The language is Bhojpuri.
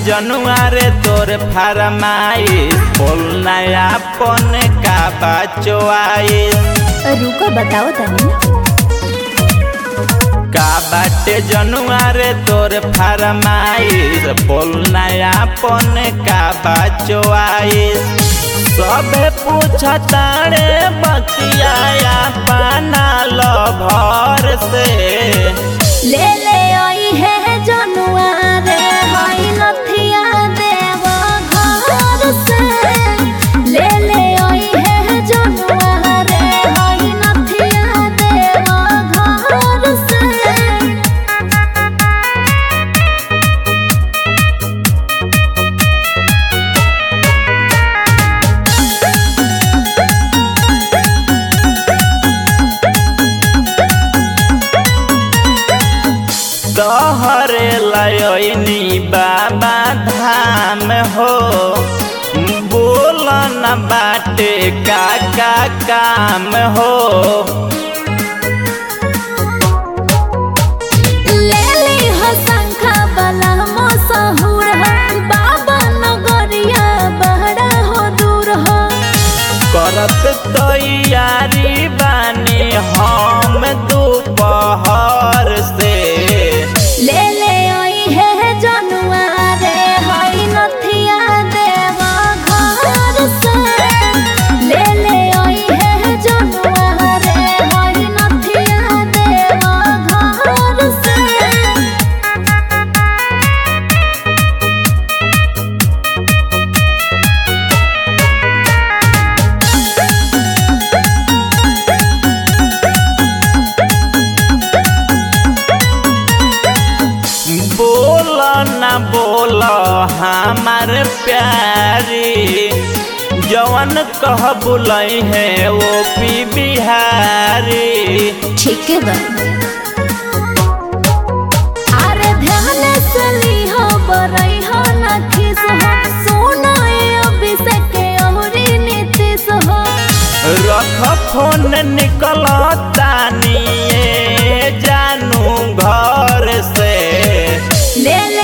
जनुआ रे तोर फरमाइश बोल नया पन का बचवाइश रुको बताओ तनी का बाटे जनुआ रे तोर फरमाइश बोल नया पन का बचवाइश सबे पूछता रे बतिया पाना लो भर से ले ले आई है जनुआ रे हाय नथिया देव घर से ले ले आई है जनुआ रे हाय नथिया देव घर से तोहरे लयनी बाबा धाम हो बोल न बाटे का का काम हो ले ली हो शंखा बला मसहूर हो बाबा नगरिया बहरा हो दूर हो करत तैयारी बानी हम दोपहर से ले ले आई है जनुआ रे हाय नथिया देव घर से ले ले आई है जनुआ रे हाय नथिया देव घर से बोल न बोल हमार प्यारी जवन कह बुलई है वो पी बिहारी ठीक है बा अरे ध्यान से ली हो बरई हो ना खिस हो सोना ए अभिषेक औरी नीतीश हो रख फोन निकल तानिए जानू घर से ले